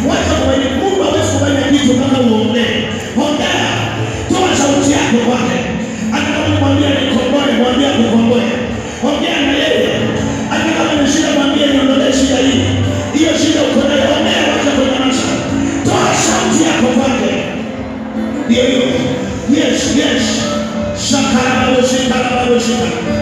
Wacha mwenye Mungu hawezi kufanya kitu kama uongee. Ongea, toa sauti yako kwake. Hata kama nimwambia nikomboe, mwambie akukomboe. Ongea na yeye. Hata kama ni shida, mwambie niondolee shida hii. Hiyo shida uko nayo, ongea, wacha kunyamaza. Toa sauti yako kwake. Ndio hiyo. Yes, yes. Shakarabalo, shakarabalo, shakarabalo.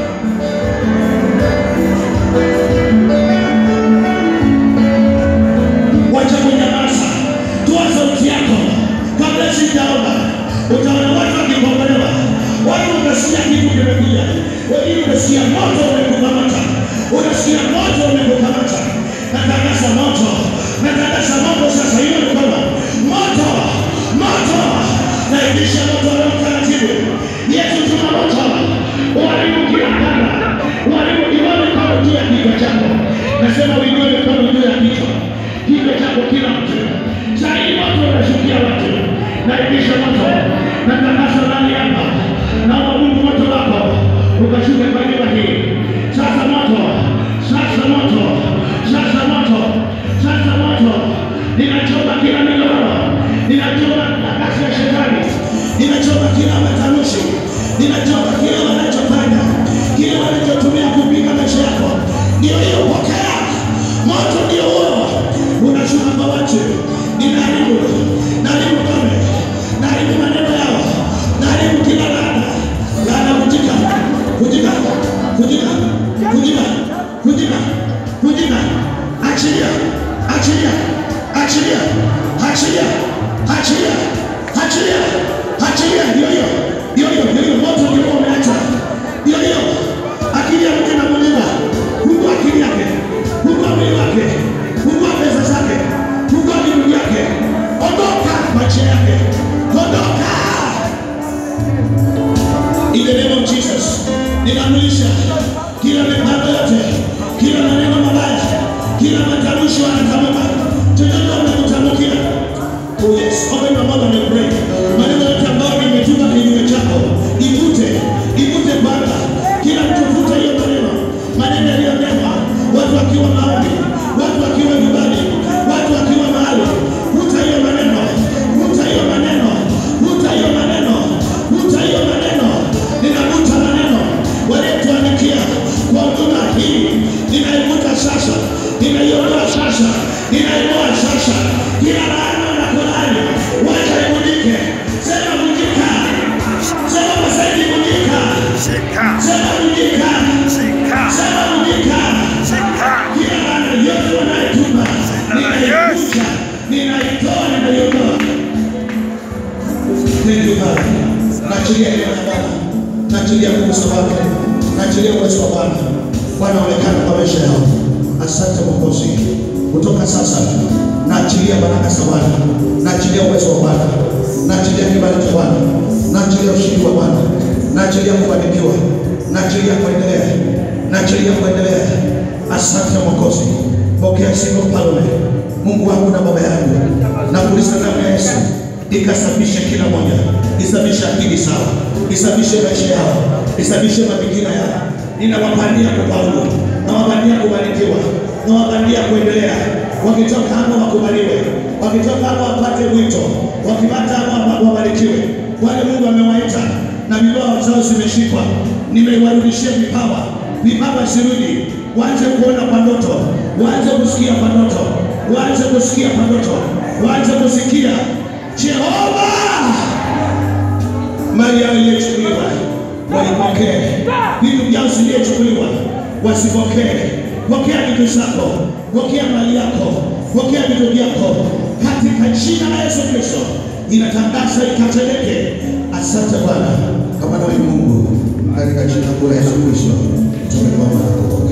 wacha kunyamaza, toa sauti yako kabla sijaomba. Utaona watu wakikombolewa, watu utasikia kitu kimekuja, wengine utasikia moto umekukamata, utasikia moto umekukamata. Natangaza moto, natangaza moto sasa, hiyo mikono moto, moto, naibisha moto leo taratibu. Yesu, tuna moto, uharibu kila kanda, uharibu kiwa mikono juu ya kichwa chako. Nasema uinue mikono juu ya kichwa kichwa chako kila mtu. Saa hii moto unashukia watu, naibisha moto, natangaza ndani hapa, naomba Mungu moto wako ukashuke kwa nyumba hii. Sasa moto, sasa moto, sasa moto, sasa moto, ninachoma kila minyororo, ninachoma nafasi ya shetani, ninachoma kila matanushi, ninachoma kile wanachofanya, kile wanachotumia kupinga maisha yako. Ndio hiyo, pokea moto, ndio huo unashuka kwa watu, ninaharibu, naharibu ngome, naharibu maneno yao, naharibu kila laana, laana kutika, kutika, kutika, kutika, kutika, kutika, achilia, achilia, achilia, achilia, achilia, achilia, achilia, ndio hiyo, ndio hiyo, ndio hiyo, moto ndio huo umeacha, ndio hiyo, akili ya mtu inamuliwa, huku akili yake, huku mwili wake, fungua pesa zake, fungua miguu yake, ondoka macho yake, ondoka. In the name of Jesus, ninamlisha kila mipango yote, kila maneno mabaya, kila matamshi wanatamka, chochote wanakutamkia. Oh yes, open your mouth and pray. Maneno yote ambayo nimetuma kinyume chako, ivute, ivute Bwana. Kila mtu vuta hiyo maneno, maneno yaliyonenwa, watu wakiwa maombi, watu wakiwa nyumbani, watu wakiwa mahali, vuta hiyo maneno, vuta hiyo maneno, vuta hiyo maneno, vuta hiyo maneno. Ninavuta maneno waliotuandikia kwa huduma hii, ninaivuta sasa, ninaiondoa sasa, ninaiondoa sasa, kila laana na kulaani, wacha ivunjike. Sema vunjika, sema masaidi vunjika, Shika, sema vunjika, shika, sema vunjika. shika. Kila laana yote wanayetuma ninaivuta, ninaitoa, ninaiondoa. Thank you Baba. Naachilia neema ya Bwana, naachilia nguvu wake, naachilia uwezo wa Bwana. Bwana onekana kwa maisha yao. Asante Mwokozi. Kutoka sasa naachilia baraka za Bwana, naachilia uwezo wa Bwana, naachilia kibali cha Bwana, naachilia ushindi wa Bwana, naachilia kufanikiwa, naachilia kuendelea, naachilia kuendelea. Asante Mwokozi. Pokea sifa mfalme, Mungu wangu na baba yangu, nakuuliza damu ya Yesu ikasafishe kila moja, isafishe akili sawa, isafishe maisha yao, isafishe mafikira yao. Ninawapandia kufaulu, nawapandia kubarikiwa, nawapandia kuendelea. Wakitoka hapa wakubaliwe, wakitoka hapa wapate mwito, wakipata hapa wabarikiwe. Wale Mungu amewaita na vipawa zao zimeshikwa, nimeiwarudishia vipawa, vipawa zirudi, waanze kuona kwa ndoto, waanze kusikia kwa ndoto, waanze kusikia kwa ndoto, waanze kusikia Jehova mali yao iliyochukuliwa waipokee, vitu vyao ziliyochukuliwa wasipokee. Pokea vitu zako, pokea mali yako, pokea vitu vyako katika jina la Yesu Kristo. Inatangaza ikatendeke. Asante Bwana, kwa maana wewe ni Mungu, katika jina kuu la Yesu Kristo tumeomba na kuomba.